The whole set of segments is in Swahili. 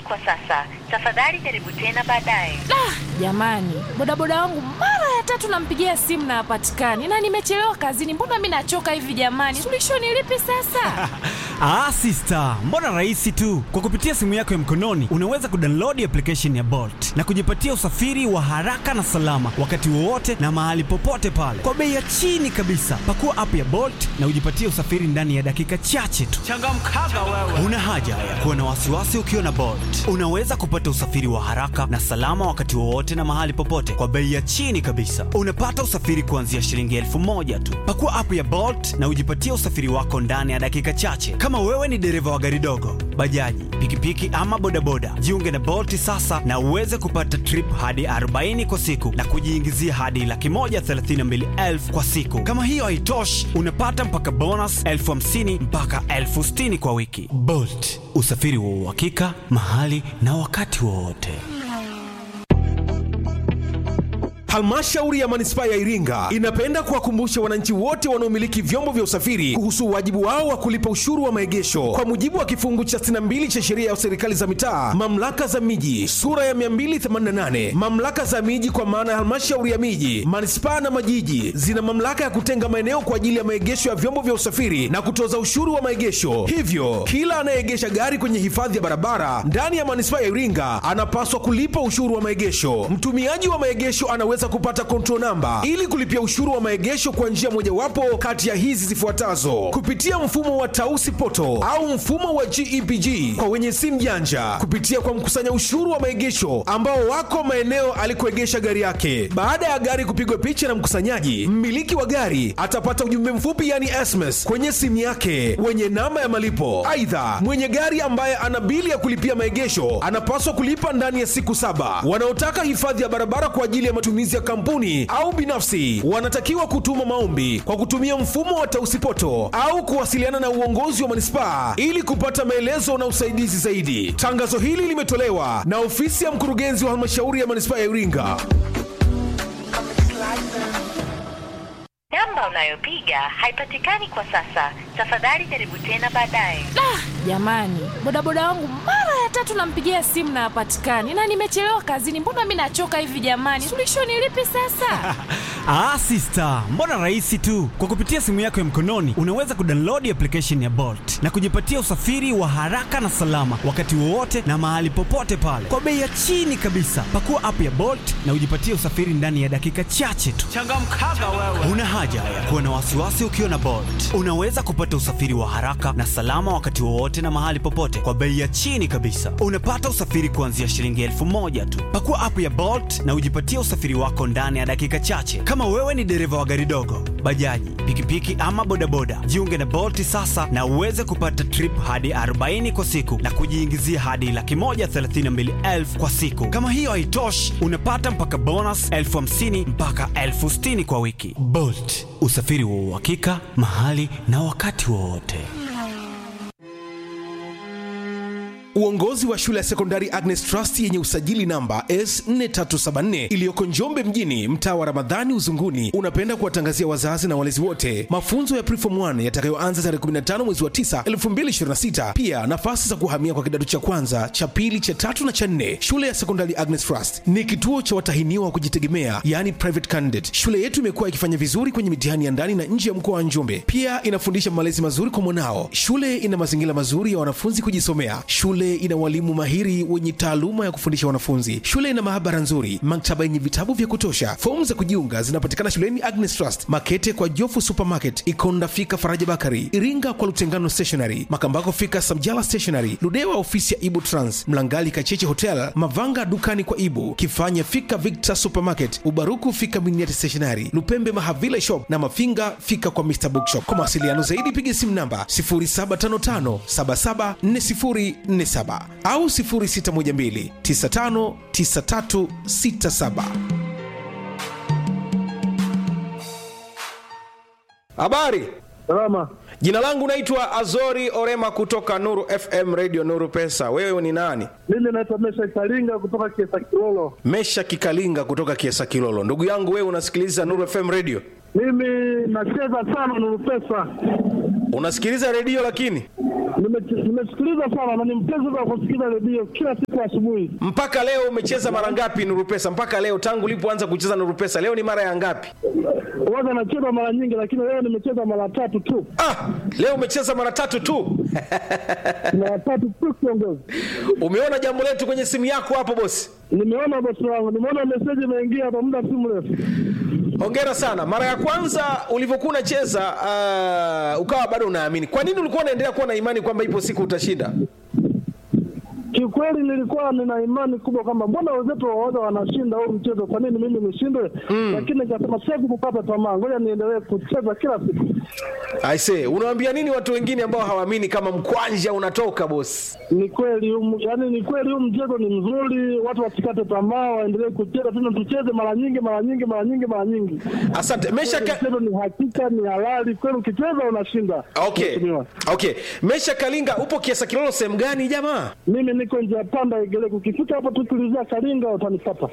kwa sasa. Tafadhali jaribu tena baadaye. Ah, jamani, bodaboda wangu mara ya tatu nampigia simu na hapatikani, na nimechelewa kazini. Mbona mi nachoka hivi jamani? Suluhisho ni lipi sasa? Ah, sister, mbona rahisi tu. Kwa kupitia simu yako ya mkononi unaweza kudownload application ya Bolt na kujipatia usafiri wa haraka na salama wakati wowote na mahali popote pale kwa bei ya chini kabisa. Pakua app ya Bolt na ujipatie usafiri ndani ya dakika chache tu. Changamkaga wewe. Una haja ya kuwa na wasiwasi ukiwa na Bolt. Unaweza kupata usafiri wa haraka na salama wakati wowote na mahali popote kwa bei ya chini kabisa. Unapata usafiri kuanzia shilingi elfu moja tu. Pakua app ya Bolt na ujipatie usafiri wako ndani ya dakika chache. Kama wewe ni dereva wa gari dogo, bajaji, pikipiki ama bodaboda, jiunge na Bolt sasa na uweze kupata trip hadi 40 kwa siku na kujiingizia hadi laki moja thelathini na mbili elfu kwa siku. Kama hiyo haitoshi, unapata mpaka bonus elfu hamsini mpaka elfu sitini kwa wiki. Bolt, usafiri wa uhakika mahali na wakati wowote. Halmashauri ya manispaa ya Iringa inapenda kuwakumbusha wananchi wote wanaomiliki vyombo vya usafiri kuhusu wajibu wao wa kulipa ushuru wa maegesho kwa mujibu wa kifungu cha 62 cha sheria ya serikali za mitaa, mamlaka za miji sura ya 288. Mamlaka za miji kwa maana ya halmashauri ya miji, manispaa na majiji zina mamlaka ya kutenga maeneo kwa ajili ya maegesho ya vyombo vya usafiri na kutoza ushuru wa maegesho. Hivyo kila anayeegesha gari kwenye hifadhi ya barabara ndani ya manispaa ya Iringa anapaswa kulipa ushuru wa maegesho. Mtumiaji wa maegesho anaweza kupata control namba ili kulipia ushuru wa maegesho kwa njia mojawapo kati ya hizi zifuatazo: kupitia mfumo wa Tausi Poto au mfumo wa GEPG kwa wenye simu janja, kupitia kwa mkusanya ushuru wa maegesho ambao wako maeneo alikoegesha gari yake. Baada ya gari kupigwa picha na mkusanyaji, mmiliki wa gari atapata ujumbe mfupi yani SMS kwenye simu yake wenye namba ya malipo. Aidha, mwenye gari ambaye ana bili ya kulipia maegesho anapaswa kulipa ndani ya siku saba. Wanaotaka hifadhi ya barabara kwa ajili ya matumizi ya kampuni au binafsi wanatakiwa kutuma maombi kwa kutumia mfumo wa Tausipoto au kuwasiliana na uongozi wa manispaa ili kupata maelezo na usaidizi zaidi. Tangazo hili limetolewa na ofisi ya mkurugenzi wa halmashauri ya manispaa ya Iringa. Namba unayopiga haipatikani kwa sasa. Tafadhali jaribu tena baadaye. Ah, jamani, bodaboda wangu mara ya tatu nampigia simu na hapatikani, na nimechelewa kazini. Mbona mi nachoka hivi jamani? Suluhisho ni lipi sasa? Ah, sister, mbona rahisi tu. Kwa kupitia simu yako ya mkononi unaweza kudownload application ya Bolt na kujipatia usafiri wa haraka na salama wakati wowote na mahali popote pale kwa bei ya chini kabisa. Pakua app ya Bolt na ujipatie usafiri ndani ya dakika chache tu. Changamkaga wewe. Una haja ya kuwa na wasiwasi ukiwa na Bolt. Unaweza kupata usafiri wa haraka na salama wakati wowote na mahali popote kwa bei ya chini kabisa. Unapata usafiri kuanzia shilingi elfu moja tu. Pakua app ya Bolt na ujipatie usafiri wako ndani ya dakika chache. Kama wewe ni dereva wa gari dogo, bajaji, pikipiki ama bodaboda, jiunge na Bolt sasa na uweze kupata trip hadi 40 kwa siku na kujiingizia hadi laki moja thelathini na mbili elfu kwa siku. Kama hiyo haitoshi, unapata mpaka bonus elfu hamsini mpaka elfu sitini kwa wiki. Bolt, usafiri wa uhakika mahali na wakati wowote. Uongozi wa shule ya sekondari Agnes Trust yenye usajili namba S4374 iliyoko Njombe mjini, mtaa wa Ramadhani Uzunguni, unapenda kuwatangazia wazazi na walezi wote mafunzo ya Preform 1 yatakayoanza tarehe 15 mwezi wa 9 2026. Pia nafasi za kuhamia kwa kidato cha kwanza, cha pili, cha tatu na cha nne. Shule ya sekondari Agnes Trust ni kituo cha watahiniwa wa kujitegemea, yani private candidate. Shule yetu imekuwa ikifanya vizuri kwenye mitihani ya ndani na nje ya mkoa wa Njombe. Pia inafundisha malezi mazuri kwa mwanao. Shule ina mazingira mazuri ya wanafunzi kujisomea. Shule ina walimu mahiri wenye taaluma ya kufundisha wanafunzi. Shule ina maabara nzuri, maktaba yenye vitabu vya kutosha. Fomu za kujiunga zinapatikana shuleni Agnes Trust, Makete kwa Jofu Supermarket, Ikonda fika Faraja Bakari, Iringa kwa Lutengano Stationery, Makambako fika Samjala Stationery, Ludewa ofisi ya Ibu Trans, Mlangali Kacheche Hotel, Mavanga dukani kwa Ibu, Kifanya fika Victor Supermarket, Ubaruku fika Miniati Stationery, Lupembe Mahavile Shop na Mafinga fika kwa Mr Bookshop. Kwa mawasiliano zaidi piga simu namba 0755 774047 au 0612 959367. Habari, Salama. jina langu naitwa Azori Orema kutoka Nuru FM Radio Nuru Pesa. Wewe ni nani? Mimi naitwa Mesha Karinga kutoka Kiesa Kilolo. Mesha Kikalinga kutoka Kiesa Kilolo. Ndugu yangu, wewe unasikiliza Nuru FM Radio? Mimi nacheza sana Nuru Pesa. Unasikiliza redio lakini Nime- Nimesikiliza sana na ni mpenzi wa kusikiliza redio kila siku asubuhi. mpaka leo umecheza mara ngapi nuru pesa mpaka leo tangu ulipoanza kucheza nuru pesa leo ni mara ya ngapi Huwaga nacheza mara nyingi, lakini leo nimecheza mara tatu tu, ah, leo umecheza mara tatu tu mara tatu tu kiongozi. umeona jambo letu kwenye simu yako hapo bosi Nimeona bosi wangu, nimeona meseji imeingia hapa muda si mrefu. hongera sana mara ya kwanza ulivyokuwa unacheza uh, ukawa bado unaamini kwa nini ulikuwa unaendelea kuwa na imani kwamba ipo siku utashinda Kiukweli nilikuwa nina imani kubwa kwamba mbona wenzetu waoga wanashinda huu mchezo, kwa nini mimi nishindwe? Lakini nikasema siwezi kukata tamaa, ngoja niendelee kucheza kila siku. aise unawambia nini watu wengine ambao hawaamini kama mkwanja unatoka bosi Ni kweli huu- yaani ni kweli huu mchezo ni mzuri, watu wasikate tamaa, waendelee kucheza tena, tucheze mara nyingi mara nyingi mara nyingi mara nyingi. asante mesha ka... Mchezo ni hakika, ni halali kweli, ukicheza unashinda. okay Mheshimiwa. okay mesha kalinga upo kiasa kilolo sehemu gani jamaa Mimi niko njia panda Igeleko, ukifika hapo tu tulizia Karinga utanipata.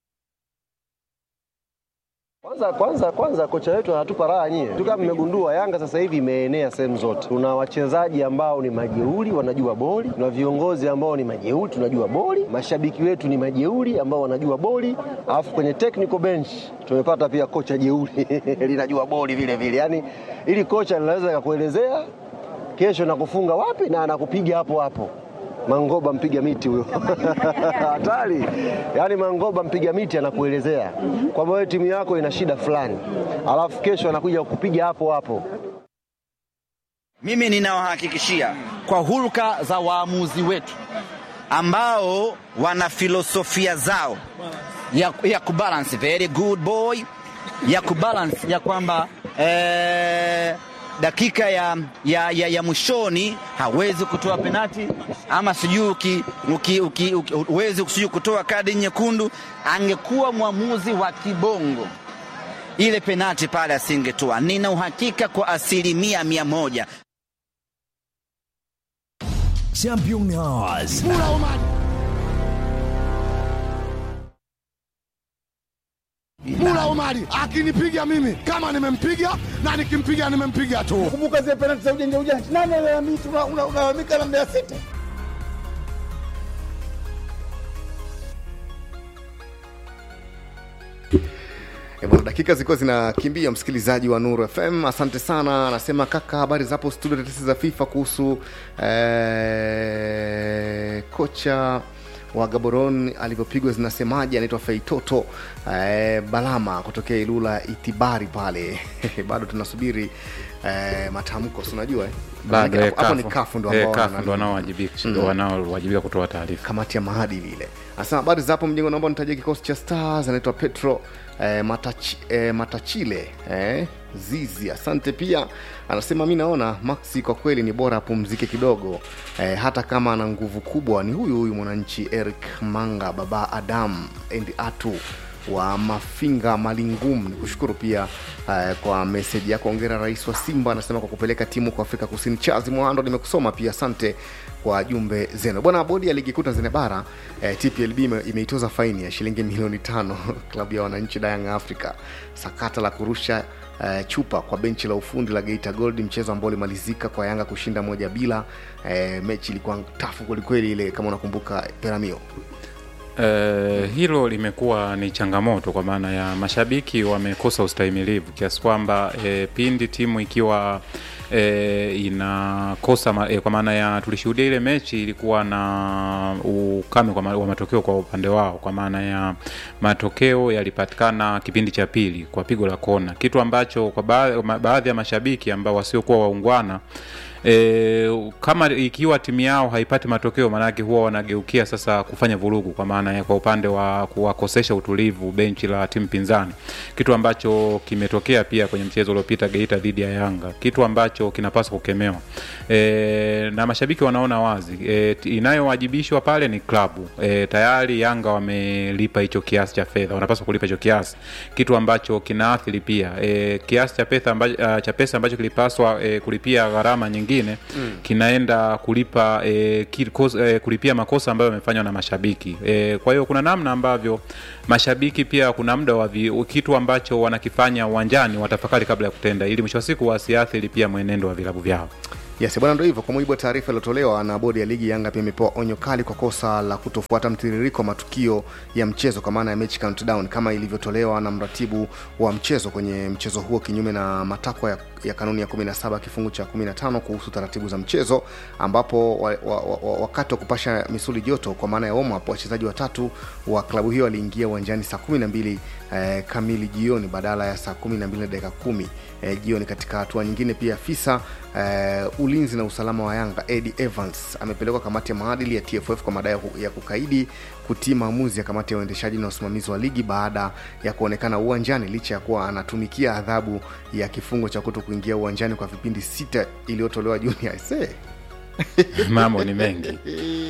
Kwanza kwanza kwanza kocha wetu anatupa raha nyie. Tu kama mmegundua Yanga sasa hivi imeenea sehemu zote. Tuna wachezaji ambao ni majeuri wanajua boli, tuna viongozi ambao ni majeuri tunajua boli, mashabiki wetu ni majeuri ambao wanajua boli, alafu kwenye technical bench tumepata pia kocha jeuri linajua boli vile vile. Yaani ili kocha linaweza kakuelezea kesho nakufunga wapi na anakupiga hapo hapo. Mangoba mpiga miti huyo hatari. Yaani Mangoba mpiga miti anakuelezea kwamba wewe timu yako ina shida fulani, alafu kesho anakuja kukupiga hapo hapo. Mimi ninawahakikishia kwa hulka za waamuzi wetu ambao wana filosofia zao ya, ya kubalance very good boy ya kubalance ya kwamba eh, dakika ya, ya, ya, ya mwishoni hawezi kutoa penati ama sijui uki- uki- uki- uki- huwezi sijui kutoa kadi nyekundu. Angekuwa mwamuzi wa kibongo ile penati pale asingetoa. Nina uhakika kwa asilimia mia moja. Champion Hours. Mula Omari akinipiga mimi kama nimempiga na nikimpiga nimempiga tu. Kumbuka zile penalti za ujanja ujanja, nani alalamika? Unalalamika na Mbeya City. E bwana, dakika zilikuwa zinakimbia, msikilizaji wa Nuru FM, asante sana. Anasema kaka, habari zapo studio, tetesi za FIFA kuhusu eh, kocha wa Gaborone alivyopigwa zinasemaje? Anaitwa Feitoto eh, Balama kutokea Ilula Itibari pale bado tunasubiri eh, matamko, si unajua eh? bado Hapo- eh, hapo ni kafu. kafu ndo Eh, ambao kafu wana- ndo wanaowajibika Mm. wanaowajibika kutoa taarifa kamati ya maadili ile anasema habari zapo mjengo naomba nitajia kikosi cha stars anaitwa petro eh, Matachi, eh, matachile eh, zizi asante pia anasema mi naona maxi kwa kweli ni bora apumzike kidogo eh, hata kama ana nguvu kubwa ni huyu huyu mwananchi eric manga baba adam and atu wa mafinga malingum ni kushukuru pia uh, kwa meseji yako ongera rais wa simba anasema kwa kupeleka timu kwa afrika kusini chazi mwando nimekusoma pia asante kwa jumbe zenu bwana bodi ya ligi kuu tanzania bara eh, tplb ime- imeitoza faini ya shilingi milioni tano klabu ya wananchi dayang africa sakata la kurusha Uh, chupa kwa benchi la ufundi la geita gold mchezo ambao ulimalizika kwa yanga kushinda moja bila uh, mechi ilikuwa tafu kwelikweli ile kama unakumbuka peramio Eh, hilo limekuwa ni changamoto kwa maana ya mashabiki wamekosa ustahimilivu kiasi kwamba eh, pindi timu ikiwa eh, inakosa ma, eh, kwa maana ya tulishuhudia ile mechi ilikuwa na ukame kwa ma, wa matokeo kwa upande wao kwa maana ya matokeo yalipatikana kipindi cha pili kwa pigo la kona kitu ambacho kwa ba, ma, baadhi ya mashabiki ambao wasiokuwa waungwana E, kama ikiwa timu yao haipati matokeo maanake huwa wanageukia sasa kufanya vurugu kwa maana ya kwa upande wa kuwakosesha utulivu benchi la timu pinzani kitu ambacho kimetokea pia kwenye mchezo uliopita geita dhidi ya yanga kitu ambacho kinapaswa kukemewa e, na mashabiki wanaona wazi e, t- inayowajibishwa pale ni klabu e, tayari yanga wamelipa hicho kiasi cha fedha wanapaswa kulipa hicho kiasi kitu ambacho kinaathiri pia e, kiasi cha pesa ambacho, uh, cha pesa ambacho kilipaswa e, kulipia gharama nyingine mm. kinaenda kulipa e, kikos, e, kulipia makosa ambayo yamefanywa na mashabiki e, kwa hiyo kuna namna ambavyo mashabiki pia kuna muda wa vi- kitu ambacho wanakifanya uwanjani watafakari kabla ya kutenda ili mwisho wa siku wasiathiri pia mwenendo wa vilabu vyao Yes, bwana, ndo hivyo. Kwa mujibu wa taarifa iliyotolewa na bodi ya ligi, Yanga pia imepewa onyo kali kwa kosa la kutofuata mtiririko wa matukio ya mchezo kwa maana ya match countdown kama ilivyotolewa na mratibu wa mchezo kwenye mchezo huo, kinyume na matakwa ya, ya kanuni ya 17 kifungu cha 15 kuhusu taratibu za mchezo, ambapo wa, wa, wa, wa, wakati wa kupasha misuli joto kwa maana ya warm up, wachezaji watatu wa klabu hiyo waliingia uwanjani saa 12 eh, kamili jioni badala ya saa 12 na dakika 10 eh, jioni. Katika hatua nyingine pia afisa eh, ulinzi na usalama wa Yanga Eddie Evans amepelekwa kamati ya maadili ya TFF kwa madai ya ku- ya kukaidi kutii maamuzi ya kamati ya uendeshaji na usimamizi wa ligi baada ya kuonekana uwanjani licha ya kuwa anatumikia adhabu ya kifungo cha kuto kuingia uwanjani kwa vipindi sita iliyotolewa Juni aisee. mambo ni mengi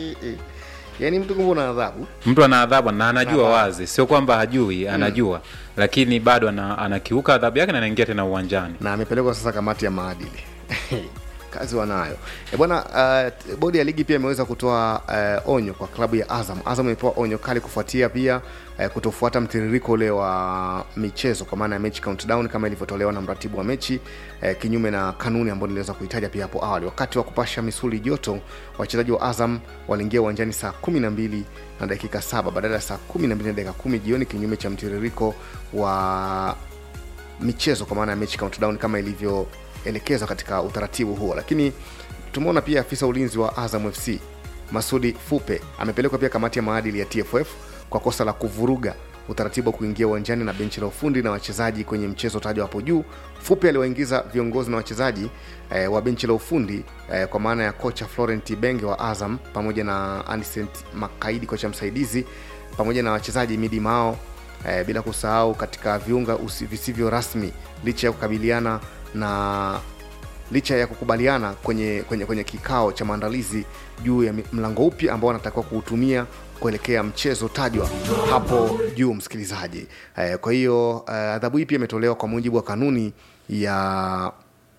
yaani mtu kumbe una adhabu mtu ana adhabu na anajua Adhabu. wazi sio kwamba hajui anajua lakini bado ana, anakiuka adhabu yake na anaingia tena uwanjani na amepelekwa sasa kamati ya maadili kazi wanayo e bwana uh, bodi ya ligi pia imeweza kutoa uh, onyo kwa klabu ya azam azam imepewa onyo kali kufuatia pia uh, kutofuata mtiririko ule wa michezo kwa maana ya mechi countdown kama ilivyotolewa na mratibu wa mechi uh, kinyume na kanuni ambayo niliweza kuitaja pia hapo awali wakati wa kupasha misuli joto wachezaji wa azam waliingia uwanjani saa 12 na dakika saba badala ya saa 12 na dakika 10 jioni kinyume cha mtiririko wa michezo kwa maana ya mechi countdown kama ilivyoelekezwa katika utaratibu huo lakini tumeona pia afisa ulinzi wa azam fc masudi fupe amepelekwa pia kamati ya maadili ya tff kwa kosa la kuvuruga utaratibu wa kuingia uwanjani na benchi la ufundi na wachezaji kwenye mchezo tajwa hapo juu fupe aliwaingiza viongozi na wachezaji eh, wa benchi la ufundi eh, kwa maana ya kocha florent benge wa azam pamoja na anicent makaidi kocha msaidizi pamoja na wachezaji midi mao eh, bila kusahau katika viunga usi- visivyo rasmi licha ya kukabiliana na licha ya kukubaliana kwenye, kwenye, kwenye kikao cha maandalizi juu ya mi- mlango upya ambao wanatakiwa kuutumia kuelekea mchezo tajwa hapo juu msikilizaji eh, kwa hiyo eh, adhabu hii pia imetolewa kwa mujibu wa kanuni ya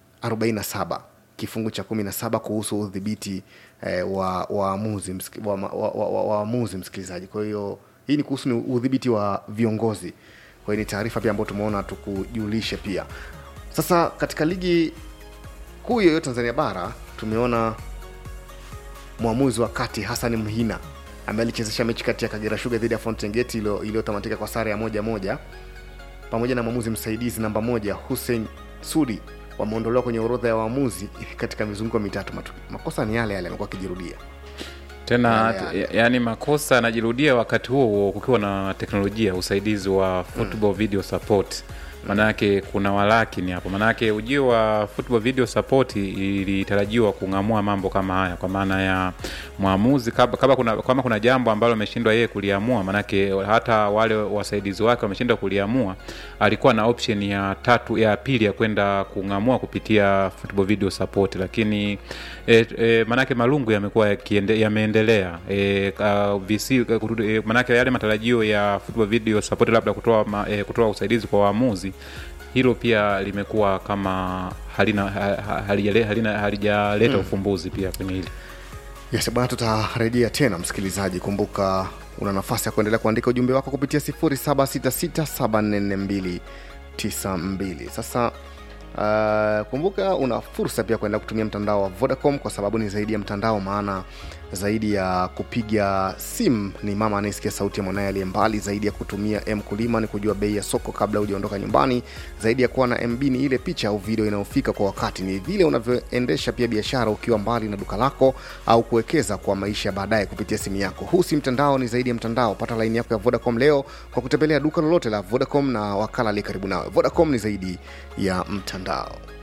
47 kifungu cha 17 kuhusu udhibiti eh, wa waamuzi msiki- wa, wa, wa, wa, waamuzi msikilizaji kwa hiyo hii ni kuhusu ni udhibiti wa viongozi kwa hiyo ni taarifa pia ambayo tumeona tukujulishe pia sasa katika ligi kuu yoyo tanzania bara tumeona mwamuzi wa kati hasan mhina ambaye alichezesha mechi kati ya kagera shuga dhidi ya fountain gate iliyo- iliyotamatika kwa sare ya moja moja pamoja na mwamuzi msaidizi namba moja hussein sudi wameondolewa kwenye orodha ya waamuzi katika mizunguko mitatu Matu- makosa ni yale yale amekuwa akijirudia tena Yale yale. ya- yaani makosa yanajirudia wakati huo huo kukiwa na teknolojia usaidizi wa football video support maanake kuna walakini hapo maanake ujio wa football video support ilitarajiwa kung'amua mambo kama haya kwa maana ya mwamuzi kama, kama, kuna, kama kuna jambo ambalo ameshindwa yeye kuliamua maanake hata wale wasaidizi wake wameshindwa kuliamua alikuwa na option ya tatu ya pili ya kwenda kung'amua kupitia football video support lakini e, e, maanake malungu yamekuwa yakiende- yameendelea e, ka- visi kutu- e, maanake yale matarajio ya football video support labda kutoa, ma, e, kutoa usaidizi kwa waamuzi hilo pia limekuwa kama halina ha- ha- halijale- halina- halijaleta Mm. ufumbuzi pia kwenye hili yes bwana tutarejea tena msikilizaji kumbuka una nafasi ya kuendelea kuandika ujumbe wako kupitia 0766744292 sasa uh, kumbuka una fursa pia kuendelea kutumia mtandao wa vodacom kwa sababu ni zaidi ya mtandao maana zaidi ya kupiga simu ni mama anayesikia sauti ya mwanaye aliye mbali zaidi ya kutumia mkulima ni kujua bei ya soko kabla hujaondoka nyumbani zaidi ya kuwa na mb ni ile picha au video inayofika kwa wakati ni vile unavyoendesha pia biashara ukiwa mbali na duka lako au kuwekeza kwa maisha ya baadaye kupitia simu yako huu si mtandao ni zaidi ya mtandao pata laini yako ya vodacom leo kwa kutembelea duka lolote la vodacom na wakala aliye karibu nawe vodacom ni zaidi ya mtandao